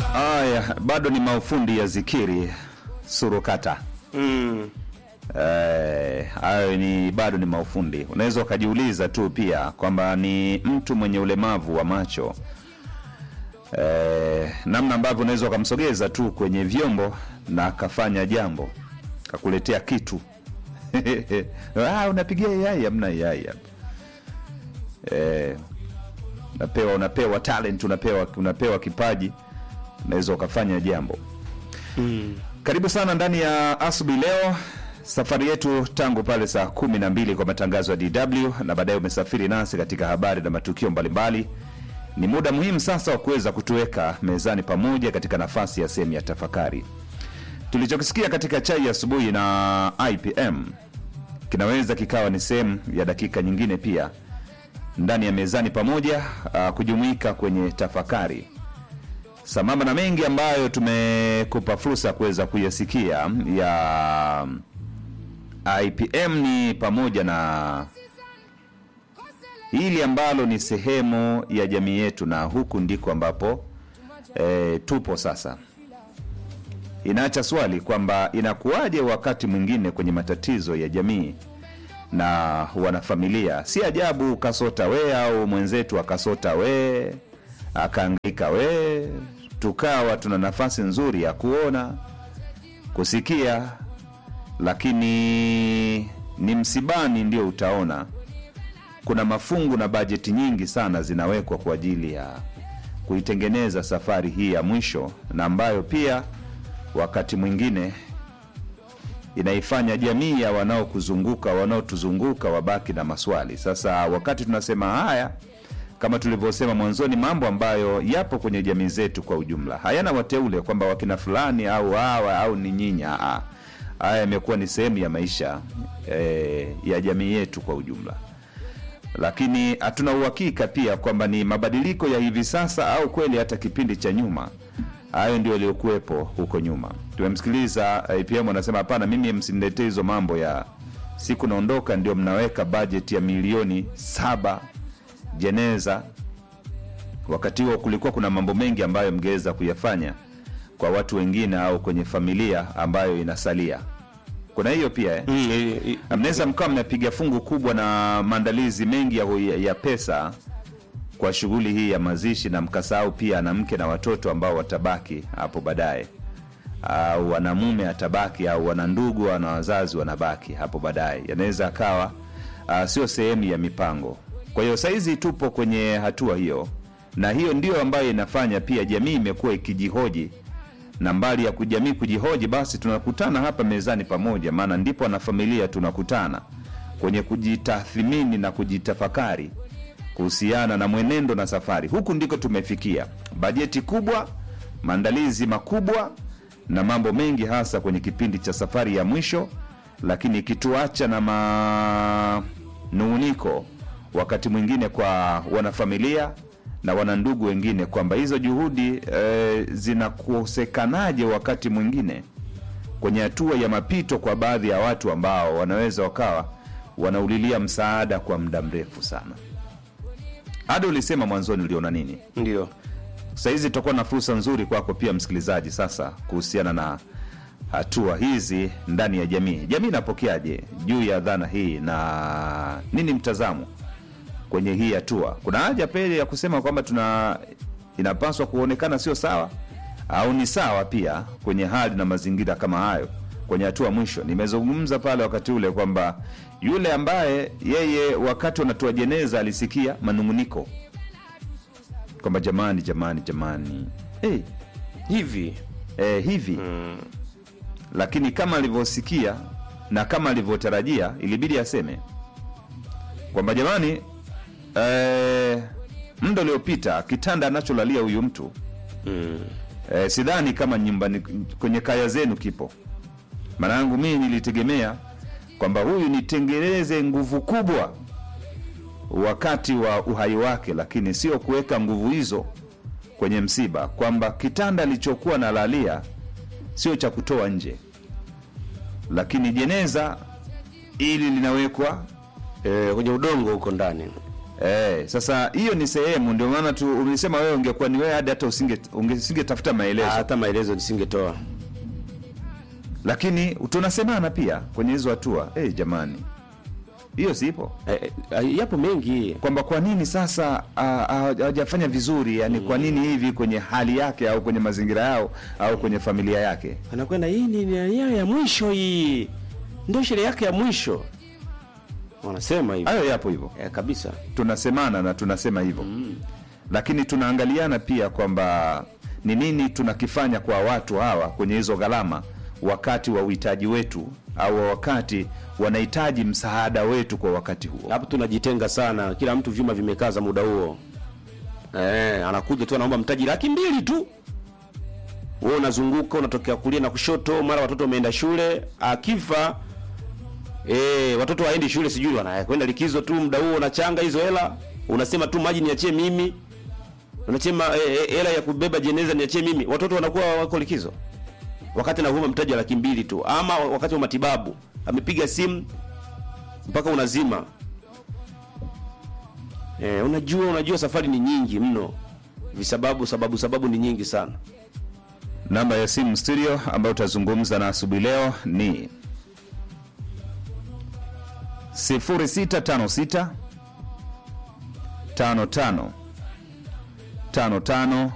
Haya, bado ni maufundi ya zikiri surukata. Mm. Eh, hayo ni bado ni maufundi. Unaweza ukajiuliza tu pia kwamba ni mtu mwenye ulemavu wa macho eh, namna ambavyo unaweza ukamsogeza tu kwenye vyombo na akafanya jambo kakuletea kitu ah, unapigia yai, hamna yai hapa eh, unapewa unapewa talent, unapewa unapewa kipaji, unaweza ukafanya jambo Mm. karibu sana ndani ya asubuhi leo, safari yetu tangu pale saa kumi na mbili kwa matangazo ya DW na baadaye umesafiri nasi katika habari na matukio mbalimbali. Ni muda muhimu sasa wa kuweza kutuweka mezani pamoja katika nafasi ya sehemu ya tafakari. Tulichokisikia katika chai ya asubuhi na IPM kinaweza kikawa ni sehemu ya dakika nyingine pia ndani ya mezani pamoja, uh, kujumuika kwenye tafakari sambamba na mengi ambayo tumekupa fursa ya kuweza kuyasikia ya IPM ni pamoja na hili ambalo ni sehemu ya jamii yetu, na huku ndiko ambapo e, tupo sasa. Inaacha swali kwamba inakuwaje wakati mwingine kwenye matatizo ya jamii na wanafamilia, si ajabu ukasota we au mwenzetu akasota we akaangaika we, tukawa tuna nafasi nzuri ya kuona kusikia, lakini ni msibani ndio utaona kuna mafungu na bajeti nyingi sana zinawekwa kwa ajili ya kuitengeneza safari hii ya mwisho, na ambayo pia wakati mwingine inaifanya jamii ya wanaokuzunguka wanaotuzunguka wabaki na maswali. Sasa wakati tunasema haya, kama tulivyosema mwanzoni, mambo ambayo yapo kwenye jamii zetu kwa ujumla hayana wateule kwamba wakina fulani au hawa au ni nyinyi. Aa, haya yamekuwa ni sehemu ya maisha eh, ya jamii yetu kwa ujumla lakini hatuna uhakika pia kwamba ni mabadiliko ya hivi sasa au kweli hata kipindi cha nyuma hayo ndio yaliyokuwepo huko nyuma. Tumemsikiliza IPM anasema hapana, mimi msiniletee hizo mambo ya siku naondoka ndio mnaweka bajeti ya milioni saba jeneza. Wakati huo kulikuwa kuna mambo mengi ambayo mngeweza kuyafanya kwa watu wengine au kwenye familia ambayo inasalia. Kuna hiyo pia eh? Mm. i- i- mnaweza mkawa mnapiga fungu kubwa na maandalizi mengi ya, ya pesa kwa shughuli hii ya mazishi na mkasahau pia na mke na watoto ambao watabaki hapo baadaye, au wanamume atabaki au wana ndugu wana wazazi wanabaki hapo baadaye, yanaweza akawa uh, sio sehemu ya mipango. Kwa hiyo sahizi tupo kwenye hatua hiyo, na hiyo ndio ambayo inafanya pia jamii imekuwa ikijihoji na mbali ya kujamii kujihoji, basi tunakutana hapa mezani pamoja, maana ndipo wanafamilia tunakutana kwenye kujitathmini na kujitafakari kuhusiana na mwenendo na safari. Huku ndiko tumefikia, bajeti kubwa, maandalizi makubwa na mambo mengi, hasa kwenye kipindi cha safari ya mwisho, lakini ikituacha na manung'uniko wakati mwingine kwa wanafamilia na wanandugu wengine kwamba hizo juhudi e, zinakosekanaje wakati mwingine kwenye hatua ya mapito kwa baadhi ya watu ambao wanaweza wakawa wanaulilia msaada kwa muda mrefu sana. Hadi ulisema mwanzoni uliona nini? Ndio. Sahizi tutakuwa na fursa nzuri kwako pia msikilizaji, sasa kuhusiana na hatua hizi ndani ya jamii. Jamii inapokeaje juu ya dhana hii na nini mtazamo kwenye hii hatua? Kuna haja pele ya kusema kwamba tuna inapaswa kuonekana sio sawa au ni sawa pia kwenye hali na mazingira kama hayo kwenye hatua mwisho. Nimezungumza pale wakati ule kwamba yule ambaye yeye wakati wanatoa jeneza alisikia manung'uniko kwamba jamani, jamani, jamani, hey, Hivi. eh, hivi Mm. lakini kama alivyosikia na kama alivyotarajia ilibidi aseme kwamba jamani, eh, muda uliopita kitanda anacholalia huyu mtu Mm. eh, sidhani kama nyumbani kwenye kaya zenu kipo. Maana yangu mimi nilitegemea kwamba huyu nitengeneze nguvu kubwa wakati wa uhai wake, lakini sio kuweka nguvu hizo kwenye msiba, kwamba kitanda alichokuwa nalalia sio cha kutoa nje, lakini jeneza ili linawekwa Eh, kwenye udongo huko ndani. Eh, sasa hiyo ni sehemu, ndio maana tu ulisema wewe ungekuwa ni wewe hadi hata usinge usingetafuta maelezo, hata maelezo nisingetoa. lakini tunasemana pia kwenye hizo hatua. Eh, jamani, hiyo sipo Eh, eh, yapo mengi kwamba kwa nini sasa ah, ah, hawajafanya vizuri, yani kwa nini hivi kwenye hali yake au kwenye mazingira yao au kwenye familia yake. anakwenda hii ni ni yao ya mwisho, hii ndio sherehe yake ya mwisho, wanasema hivi Hayo yapo hivyo, eh, kabisa. tunasemana na tunasema hivyo lakini tunaangaliana pia kwamba ni nini tunakifanya kwa watu hawa kwenye hizo gharama wakati wa uhitaji wetu au wakati wanahitaji msaada wetu kwa wakati huo. Hapo tunajitenga sana, kila mtu vyuma vimekaza muda huo. Eh, anakuja tu anaomba mtaji laki mbili tu, wewe unazunguka unatokea kulia na kushoto, mara watoto wameenda shule, akifa eh, watoto waendi shule, sijui wanakwenda likizo tu, muda huo unachanga hizo hela, unasema tu maji niachie mimi, unasema eh, eh, hela ya kubeba jeneza niachie mimi, watoto wanakuwa wako likizo wakati anaomba mtaji wa laki mbili tu, ama wakati wa matibabu amepiga simu mpaka unazima. E, unajua unajua safari ni nyingi mno, visababu sababu sababu ni nyingi sana. Namba ya simu studio ambayo utazungumza na asubuhi leo ni 0656 55 55